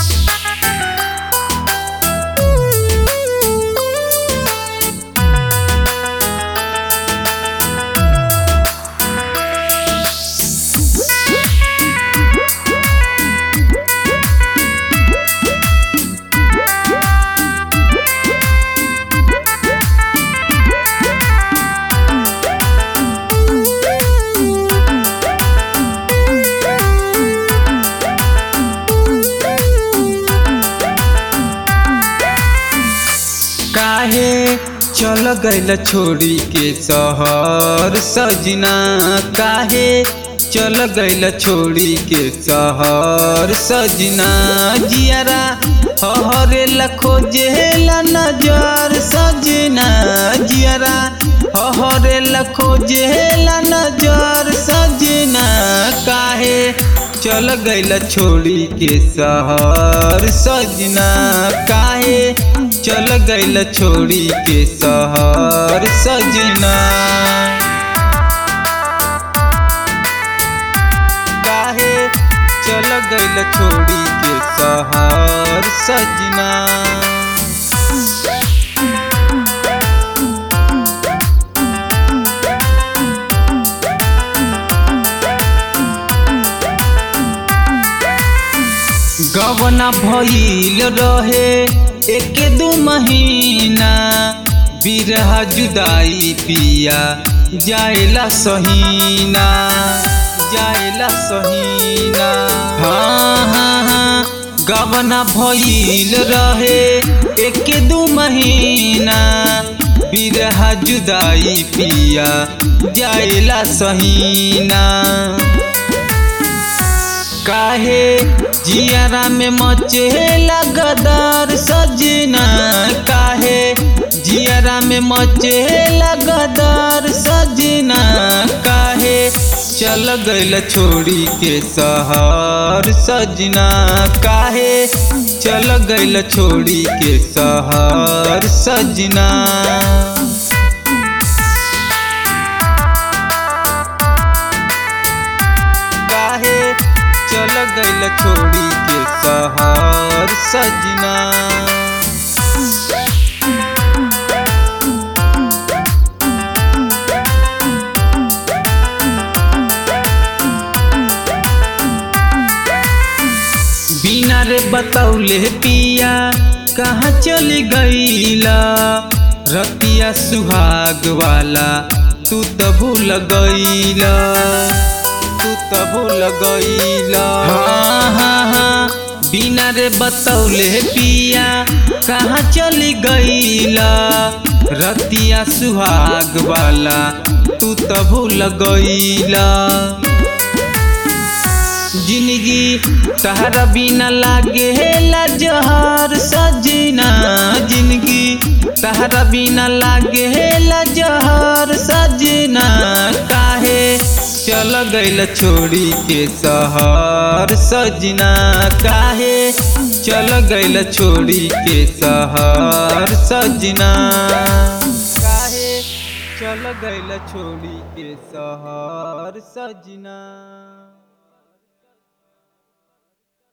काहे चल गइल छोड़ी के शहर सजना काहे चल गइल छोड़ी के शहर सजना जियारा हरे लखो जेला नजर सजना जियारा हरे लखो जेला नजर सजना काहे चल गइल छोड़ी के शहर सजना काहे चल गइल छोड़ी के शहर सजना काहे चल गइल छोड़ी के शहर सजना गवना भइल रहे एक दू महीना बिरहा जुदाई पिया जाएला सहीना जाएला सहीना हाँ हाँ हाँ गवना भइल रहे एक दू महीना बिरहा जुदाई पिया जाएला सहीना काहे जियारा में मचे लगदार सजना काहे जियारा में मचे लगदार सजना काहे चल गइल छोड़ी के शहर सजना काहे चल गइल छोड़ी के शहर सजना काहे चल गइल छोड़ी के शहर सजना बिना रे बतौले पिया कहाँ चली गईला रतिया सुहाग वाला तू तो भूल गईला तू तो भूल गईला हाँ हाँ हाँ बिना रे बतौले पिया कहाँ चली गईला रतिया सुहाग वाला तू तो भूल गईला जिंदगी तहरा बिना लागे जहर सजना जिंदगी तहरा बिना लागे जहर सजना काहे चल गइल छोड़ी के शहर सजना काहे चल गइल छोड़ी के शहर सजना काहे चल गइल छोड़ी के शहर सजना